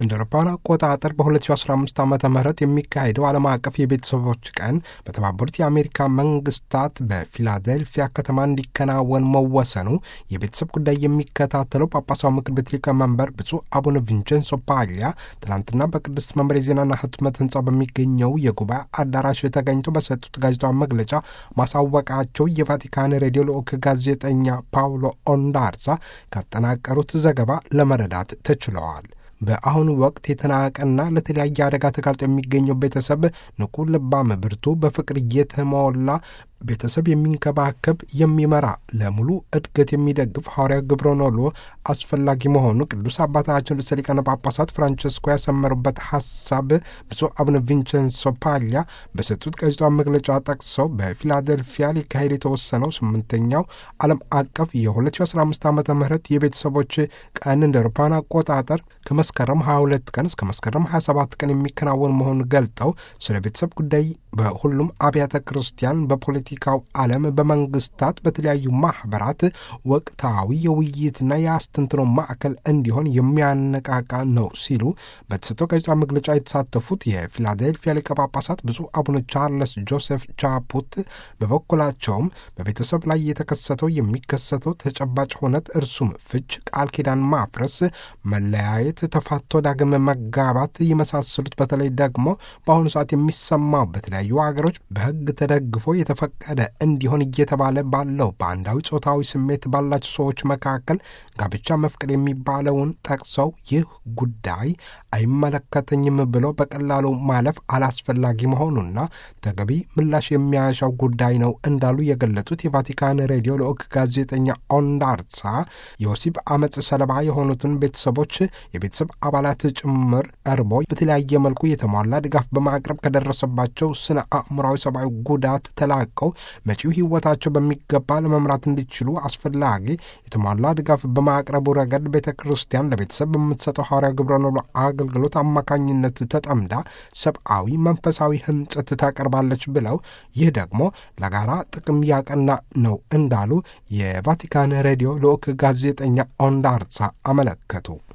እንደ አውሮፓውያን አቆጣጠር በ2015 ዓ ም የሚካሄደው ዓለም አቀፍ የቤተሰቦች ቀን በተባበሩት የአሜሪካ መንግስታት በፊላዴልፊያ ከተማ እንዲከናወን መወሰኑ የቤተሰብ ጉዳይ የሚከታተለው ጳጳሳዊ ምክር ቤት ሊቀመንበር ብፁዕ አቡነ ቪንቸንሶ ፓሊያ ትናንትና በቅድስት መንበር የዜናና ህትመት ህንፃ በሚገኘው የጉባኤ አዳራሽ ተገኝተው በሰጡት ጋዜጣዊ መግለጫ ማሳወቃቸው የቫቲካን ሬዲዮ ልዑክ ጋዜጠኛ ፓውሎ ኦንዳርዛ ካጠናቀሩት ዘገባ ለመረዳት ተችለዋል። በአሁኑ ወቅት የተናቀና ለተለያየ አደጋ ተጋልጦ የሚገኘው ቤተሰብ ንቁ፣ ልባም፣ ብርቱ፣ በፍቅር እየተሞላ ቤተሰብ የሚንከባከብ የሚመራ ለሙሉ እድገት የሚደግፍ ሐዋርያዊ ግብረ ኖሎ አስፈላጊ መሆኑ ቅዱስ አባታችን ርዕሰ ሊቃነ ጳጳሳት ፍራንቸስኮ ያሰመሩበት ሀሳብ ብፁዕ አቡነ ቪንቸንሶ ፓሊያ በሰጡት ጋዜጣዊ መግለጫ ጠቅሰው በፊላደልፊያ ሊካሄድ የተወሰነው ስምንተኛው ዓለም አቀፍ የ2015 ዓ ም የቤተሰቦች ቀን እንደ አውሮፓውያን አቆጣጠር ከመስከረም 22 ቀን እስከ መስከረም 27 ቀን የሚከናወን መሆኑን ገልጠው ስለ ቤተሰብ ጉዳይ በሁሉም አብያተ ክርስቲያን በፖለቲካው ዓለም በመንግስታት በተለያዩ ማኅበራት ወቅታዊ የውይይትና የአስተንትኖ ማዕከል እንዲሆን የሚያነቃቃ ነው ሲሉ በተሰጠው ጋዜጣዊ መግለጫ የተሳተፉት የፊላዴልፊያ ሊቀ ጳጳሳት ብፁዕ አቡነ ቻርለስ ጆሴፍ ቻፑት በበኩላቸውም በቤተሰብ ላይ የተከሰተው የሚከሰተው ተጨባጭ ሁነት እርሱም ፍች፣ ቃል ኪዳን ማፍረስ፣ መለያየት፣ ተፋቶ ዳግም መጋባት የመሳሰሉት በተለይ ደግሞ በአሁኑ ሰዓት የሚሰማው በተለያዩ ሀገሮች በሕግ ተደግፎ የተፈቀደ እንዲሆን እየተባለ ባለው በአንዳዊ ጾታዊ ስሜት ባላቸው ሰዎች መካከል ጋብቻ መፍቀድ የሚባለውን ጠቅሰው ይህ ጉዳይ አይመለከተኝም ብሎ በቀላሉ ማለፍ አላስፈላጊ መሆኑና ተገቢ ምላሽ የሚያሻው ጉዳይ ነው እንዳሉ የገለጹት የቫቲካን ሬዲዮ ልዑክ ጋዜጠኛ ኦንዳርሳ የወሲብ አመፅ ሰለባ የሆኑትን ቤተሰቦች የቤተሰብ አባላት ጭምር ቀርቦ በተለያየ መልኩ የተሟላ ድጋፍ በማቅረብ ከደረሰባቸው ስነ አእምራዊ ሰብአዊ ጉዳት ተላቀው መጪው ሕይወታቸው በሚገባ ለመምራት እንዲችሉ አስፈላጊ የተሟላ ድጋፍ በማቅረቡ ረገድ ቤተ ክርስቲያን ለቤተሰብ በምትሰጠው ሐዋርያዊ ግብረ ኖሎ አገልግሎት አማካኝነት ተጠምዳ ሰብአዊ መንፈሳዊ ህንጸት ታቀርባለች ብለው ይህ ደግሞ ለጋራ ጥቅም ያቀና ነው እንዳሉ የቫቲካን ሬዲዮ ልዑክ ጋዜጠኛ ኦንዳርሳ አመለከቱ።